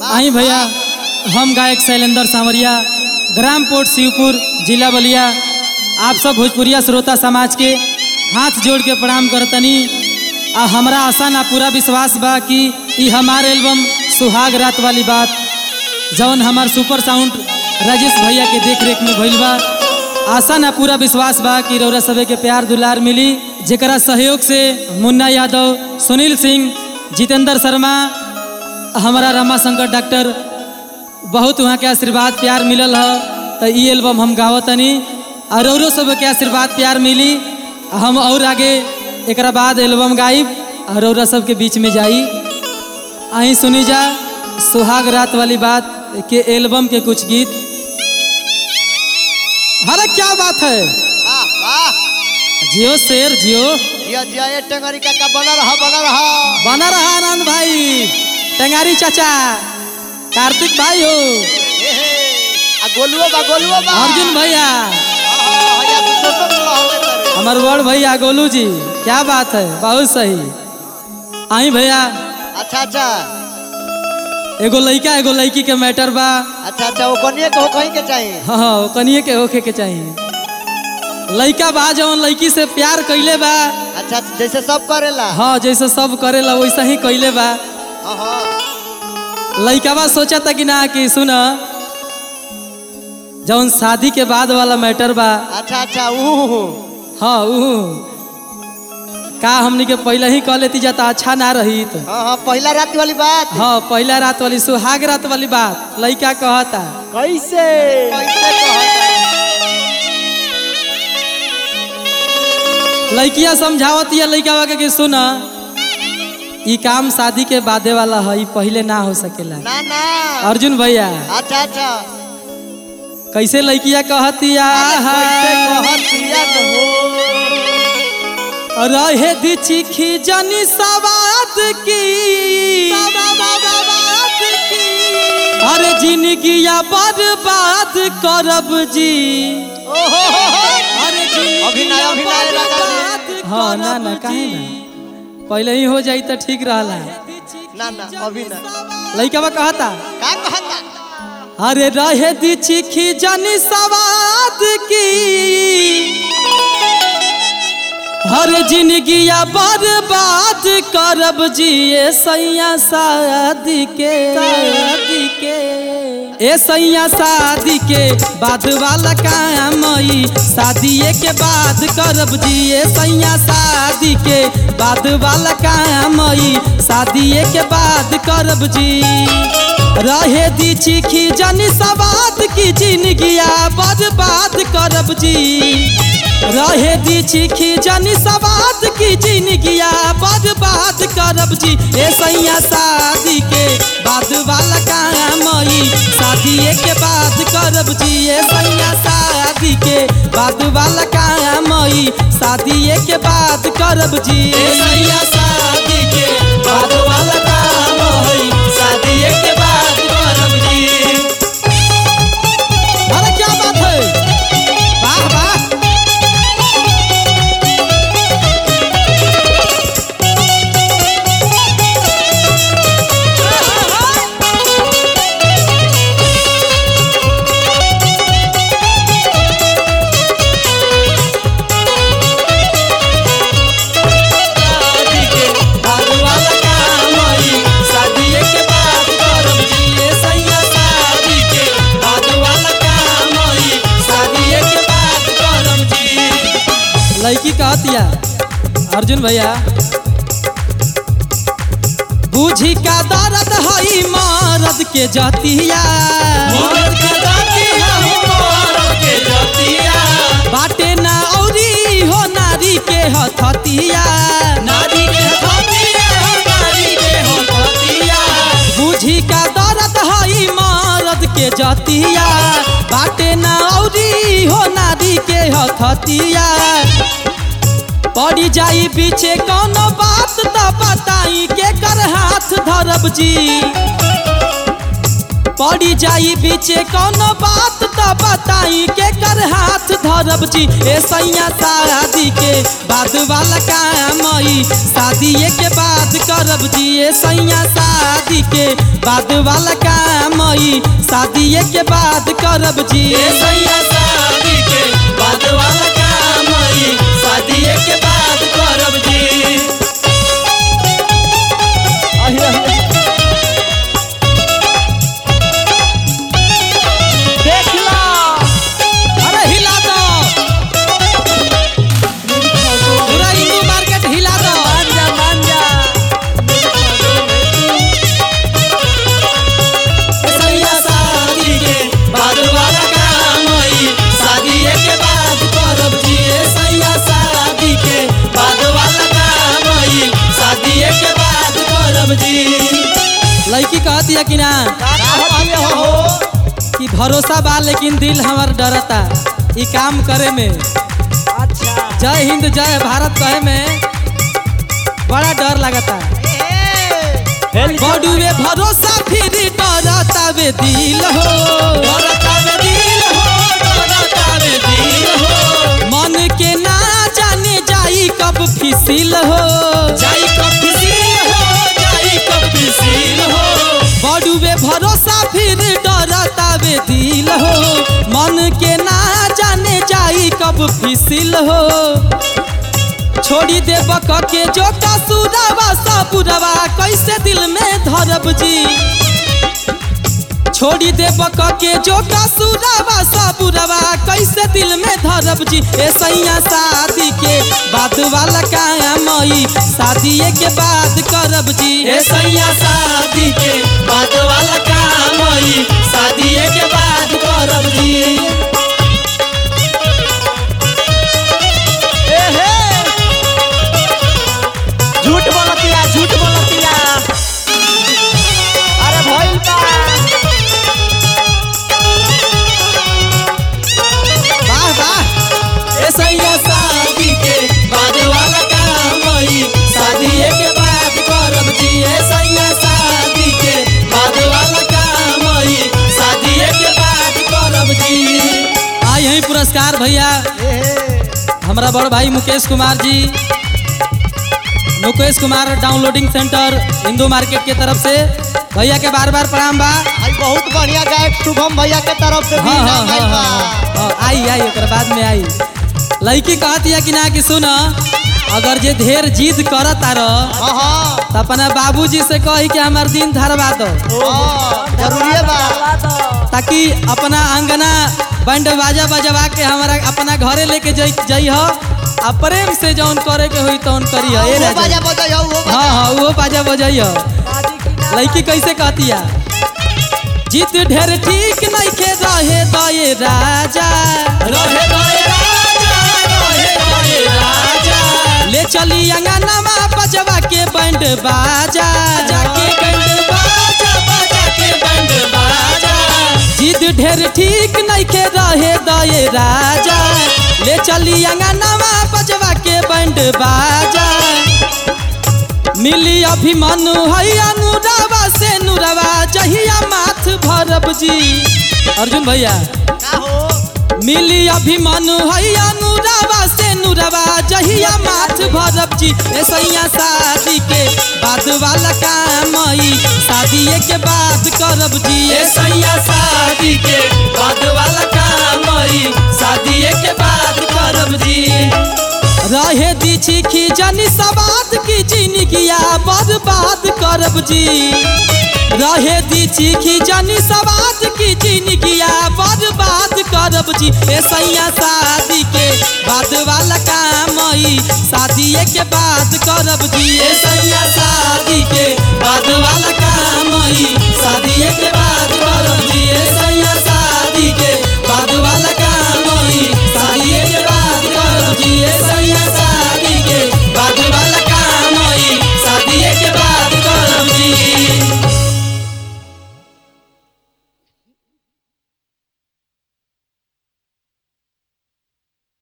आई भैया हम गायक शैलेंद्र सांवरिया ग्राम पोर्ट शिवपुर जिला बलिया आप सब भोजपुरिया श्रोता समाज के हाथ जोड़ के प्रणाम करतनी आ हमरा आशा ना पूरा विश्वास बा कि ई हमार एल्बम सुहाग रात वाली बात जौन हमार सुपर साउंड राजेश भैया के देख रेख में भइल बा आशा ना पूरा विश्वास बा कि रौरा सभे के प्यार दुलार मिली जेकरा सहयोग से मुन्ना यादव सुनील सिंह जितेंद्र शर्मा हमारा रमाशंकर डॉक्टर बहुत वहाँ के आशीर्वाद प्यार मिलल ह तो ई एल्बम हम गावतनी और औरो सब के आशीर्वाद प्यार मिली हम और आगे एक बाद एल्बम गाइब और औरा सब के बीच में जाई अहीं सुनी जा सुहाग रात वाली बात के एल्बम के कुछ गीत अरे क्या बात है वाह वाह जियो शेर जियो जिया जिया ये टेंगरी काका बना रहा बना रहा बना रहा आनंद भाई टेंगारी चाचा कार्तिक भाई हो ए हे आ गोलुओ बा गोलुओ बा अर्जुन भैया आहा, भैया तू तो सब लहले करे हमार बड़ भैया गोलू जी क्या बात है बहुत सही आई भैया अच्छा अच्छा एगो लड़का एगो लड़की के मैटर बा अच्छा अच्छा वो कनिए को कहीं के चाहिए हाँ हाँ कनिए के होखे के चाहिए लड़का बा जवन लड़की से प्यार कैले बा अच्छा अच्छा, जैसे सब करेला हाँ जैसे सब करेला वैसा ही कैले बा हाँ हाँ लड़कावा सोचा था कि ना कि सुन जवन शादी के बाद वाला मैटर बा अच्छा अच्छा ऊ हाँ ऊ का हमनी के पहले ही कह लेती जाता अच्छा ना रही तो हाँ हाँ पहला रात वाली बात हाँ पहला रात वाली सुहाग रात वाली बात लड़का कहता कैसे कैसे कहता लड़किया समझावत या लड़का के कि सुन ई काम शादी के बादे वाला है ई पहले ना हो सकेला ना ना अर्जुन भैया अच्छा अच्छा कैसे लड़किया कहतिया कैसे कहतिया हो रहे दी चिखी जनी सवाद की अरे जिंदगिया बर्बाद करब जी ओहो हो हो अरे जिंदगिया अभिनय, अभिनय लगा दे। बर्बाद हाँ ना ना काहे ना पहले ही हो जाई तो ठीक रहला ना ना अभी ना लड़का कहता का कहता अरे रहे दी चिखी जनी सवाद की हर जिंदगिया बर्बाद करब जिए सैया शादी के शादी के ए सैया शादी के बाद वाला काम ई शादीए के बाद करब जिए सैया शादी के बाद वाला काम ई शादीए के बाद करब जी रहे दी चिखी जनी सवाद की जिंदगिया बर्बाद करब जी रहे दी चिखी जनी सवाद की जिंदगिया बर्बाद करब जी ए सैया शादी के बाद वाला काम ई शादीए के बाद करब जी ए सैया शादी के बाद वाला काम ई शादीए के बाद करब जी ए सैया शादी के बाद वाला काम ई शादीए के बाद करब जी अरे क्या बात है वाह वाह शादी के बाद वाला काम ई शादीए के बाद करब जी ए सैया शादी के बाद वाला काम ई शादीए के बाद करब जी लड़की कहतिया अर्जुन भैया बूझी का दर्द हई मरद के जतिया मरद के जतिया मरद के जतिया बाटे ना औरी हो नारी के हथतिया नारी के हथतिया नारी के हथतिया बूझी का दर्द हई मरद के जतिया बाटे ना औरी हो नारी के हथतिया पड़ी जाई पीछे कोनो बात त बताई के कर हाथ धरब जी पड़ी जाई पीछे कोनो बात त बताई के कर हाथ धरब जी ए सैया शादी के बाद वाला काम ई शादीए के बाद करब जी ए सैया शादी शादी के बाद वाला काम ई शादीए के बाद करब जी ए सैया शादी के बाद वाला काम ई शादीए के बाद करब जी अहि, अहि। देख लो अरे हिला दो पूरा हिंदू मार्केट हिला दो मान जा मान जा ए सैया शादी के बाद वाला काम ई शादीए के बाद करब जी ए सैया शादी के बाद वाला काम ई शादीए के बाद करब जी लड़की कहती है कि ना का कहती हो कि भरोसा बा लेकिन दिल हमार डरता ई काम करे में अच्छा जय हिंद जय भारत कहे में बड़ा डर लगता बड़ुए भरोसा फिर डरता वे दिल हो डरता में दिल हो डरता में दिल हो मन के ना जाने जाई कब फिसिल हो जाई कब फिसील हो जाई कब फिसील हो बड़ुए भरोसा फिर डरता वे दिल हो मन के ना जाने जाई कब फिसिल हो छोड़ी दे बक के जो कसुरवा सबुरवा कैसे दिल में धरब जी छोड़ी दे बक के जो कसुरवा सबुरवा कैसे दिल में धरब जी ए सैया शादी के बाद वाला काम ई शादीए के बाद करब जी ए सैया शादी के बाद वाला काम ई शादीए के बाद करब जी ए हे झूठ बोलतिया झूठ बोलतिया अरे भइल बा वाह वाह ए सैया शादी के बाद वाला काम ई शादीए के बाद करब जी ए सैया शादी के बाद वाला काम ई शादीए के बाद करब जी आई यही पुरस्कार भैया ए हे हमारा बड़ भाई Mukesh Kumar ji Mukesh Kumar downloading centre Hindu market के तरफ से भैया के बार बार प्रणाम बा भाई बहुत बढ़िया गायक शुभम भैया के तरफ से भी हाँ हाँ इनाम हाँ आइल बा हाँ, हाँ आई आई ओकर बाद में आई लड़की कहती है कि ना कि सुन अगर जे ढेर जिद करत आ रह हाँ हाँ तो अपना बाबूजी से कही कि हमार दिन धरवा दो हाँ, जरूरी बा ताकि अपना अंगना बैंड बाजा बजवा के हमारा अपना घरे लेके जई जइह आ प्रेम से जौन करे के होई तौन करी ए वो राजा बाजा बजाई हो वो हाँ बाजा हाँ वो बाजा बजैया लड़की कैसे कहती है जीत ढेर ठीक नहीं के रहे दये राजा रहे रहे राजा रहे रहे राजा ले चली अंगनामा बजवा के बैंड बाजा जाके बैंड बाजा बाजा के बंड बाजा जीत ढेर ठीक नहीं के रहे दये राजा ले चली अंगनामा बजवा के बैंड बाजा मिली अभिमनु है अनुरावा से नुरवा जहिया माथ भरब जी अर्जुन भैया का हो मिली अभिमनु है अनुरावा से नुरवा जहिया माथ भरब जी ए सैया शादी के बाद वाला काम ई शादीए के बाद करब जी ए सैया शादी के बाद वाला काम ई शादीए के बाद करब जी रहे दीछी खींचनी सवाद की जिंदगिया बर्बाद करब जी रहे दीछी खींचनी सवाद की जिंदगिया बर्बाद करब जी ए सैया शादी के बाद वाला काम ई शादीए के बाद करब जी ए सैया शादी के बाद वाला काम ई शादीए के बाद